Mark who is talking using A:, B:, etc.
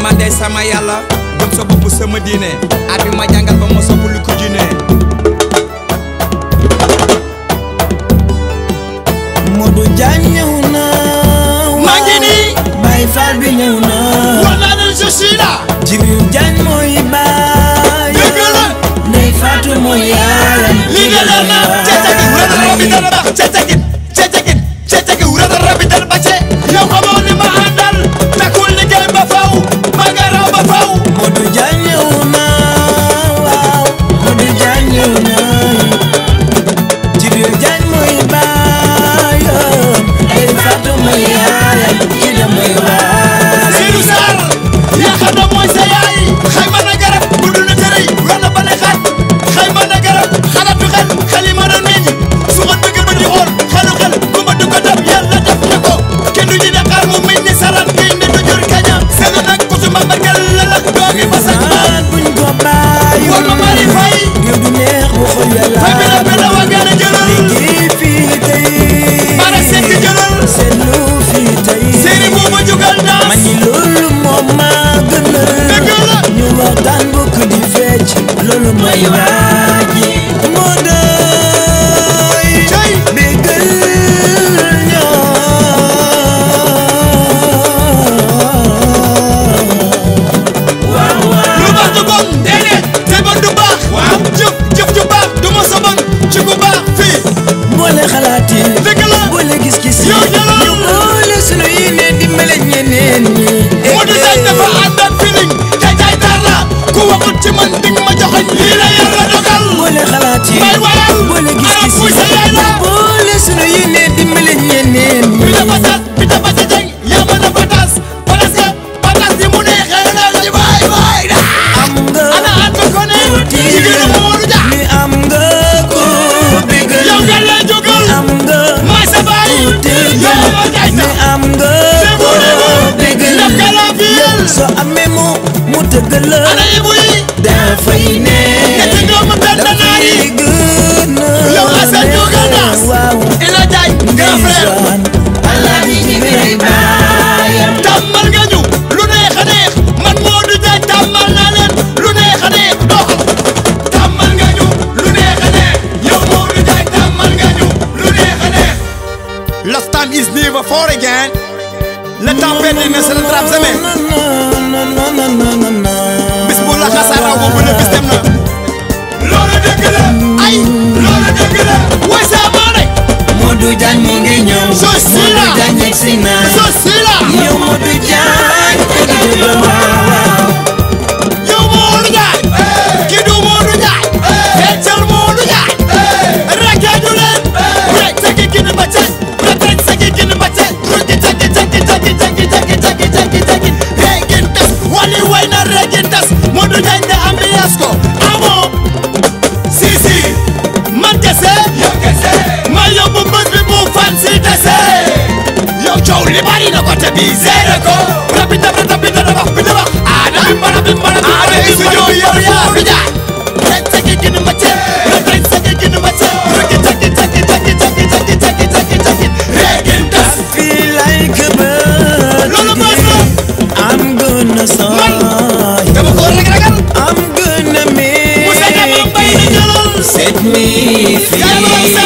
A: man de sama yàlla gëm sa bopp sama diine at bi ma jàngal ba ma sopp lu ko junne
B: Modou Diagne ñëw na
C: maa ngi nii
B: Baye Fall bi ñëw na
C: war naa leen je suis là
B: Jibril Diagne mooy baay
C: dëgg la
B: Ndey Fatou mooy yaayam
C: li nga leer na cecegi wurata rabi dara bax cecegi cecegi cecegi wurata rabi dara ba ce yow xamoo ni ma àndal takkul liggéey ba faw ma nga raw ba faw
B: Modou Diagne ñëw na waaw Modou Diagne ñëw na Jibril Diagne mooy baayam Ndey Fatou mooy yaayam Ida mooy baayam
C: Seydou Sarr yaakaar na mooy sa yaay xayma na garab bu dul na tërëy war na bale xaat xayma na garab xalaatu xel xel yi ma doon meññ su ma dëgg ba di xool xelu xel ku ma du ko def yàlla def na ko kenn du ñu Dakar mu meññ ni salaan kay ne du jur kaña seen nag ku su ma mbëggal la la doogi fa sax ma
B: naan buñ ko bàyyi
C: war ma mari fay
B: yow du neex bu xol yàlla
C: fay bi la bi la waa gën a jëlal
B: liggéey fii tey
C: bara sekk jëlal
B: seetlu fii tey
C: seeni moo ma jugal
B: man
C: daas
B: ni loolu moom maa gënal
C: dëgg la
B: ñu waxtaan bokk di fecc loolu mooy waaji moo doy
C: cay
B: bégal ñoo waaw waaw
C: lu baax du bon déedéet te bon du baax waaw jëf jëf ju baax du ma sa bon ci ku baax fii
B: boole xalaat yi
C: dëgg la
B: boole gis-gis yi
C: yow jëlal
B: ñu boole sunu yéene dimbale ñeneen ñi
C: Modou Diagne dafa ànd ak feeling te jaay taar la ku waxut ci man ding ma joxoñ lii la yàlla dogal
B: boole xalaat yi
C: may wayal
B: boole
C: arab
B: gis-gis
C: buy
B: yi
C: sa yaay la
B: boole sunu yéene dimbale ñeneen
C: bi
B: ñi
C: da patas bi da pata jeng yaa mën a patas patas nga patas bi mu neexee la ci waay waay da
B: am nga
C: ana ànd ko ne jigéenu Modou Dia
B: ni am nga ko bégal
C: yow nga lay jógal
B: am nga
C: may sa baay yow ma jaay
B: ni
C: sa
B: am nga ko bégal
C: daf ka la fiyel
B: soo amee mu mu tëggal la
C: ana ibu yi
B: dafay ne
C: ñetti doomu benn naar yi
B: dafay gën a
C: yow Assane jógal daas
B: waaw
C: ila jaay grand frère
B: ndeysaan Alaaji Jibril baayam
C: tàmmal nga ñu lu neex a neex man Modou Diagne tàmmal naa leen lu neex a neex doxal tàmmal nga ñu lu neex a neex yow Modou Diagne tàmmal nga ñu lu neex a neex. Last time is never for again. Le temps perdu ne se rattrape jamais. bis bu la xasaaraw boobu la bis dem na. loolu dëgg la ay loolu dëgg la way sa maane.
B: Modou Diagne mu ngi ñëw
C: Je suis là.
B: Modou Diagne yegg si na
C: je suis là.
B: yow Modou Diagne dëgg la waaw
C: yow Modou Diagne kii du Modou Diagne feccal Modou Diagne rakkaaju leen rek sagi gin ba cen rek rek sagi gin ba cen rugi jagi jagi jagi jagi jagi jagi jagi jagi regin tas wali way na regin tas Modou Diagne de ambiance ko amoo si si man kese yow kese ma yóbbu bés bi bu fan si dese yow coow li bari na côté bi zéro ko rabi dab rabi dab wax bi dab wax aada bimbara bimbara aada studio yor yaa fi jaay rek sagi gin ma cen rek rek sagi gin ma cen rugi jagi jagi jagi jagi jagi jagi jagi jagi regin tas
B: fii lay këbët
C: Loolu baax na.
B: I'm gonna sign
C: dama ko rek ragal
B: I'm gonna
C: Moussa Diama
B: make
C: mbay na
B: it
C: jëlal
B: set me
C: Yàlla
B: free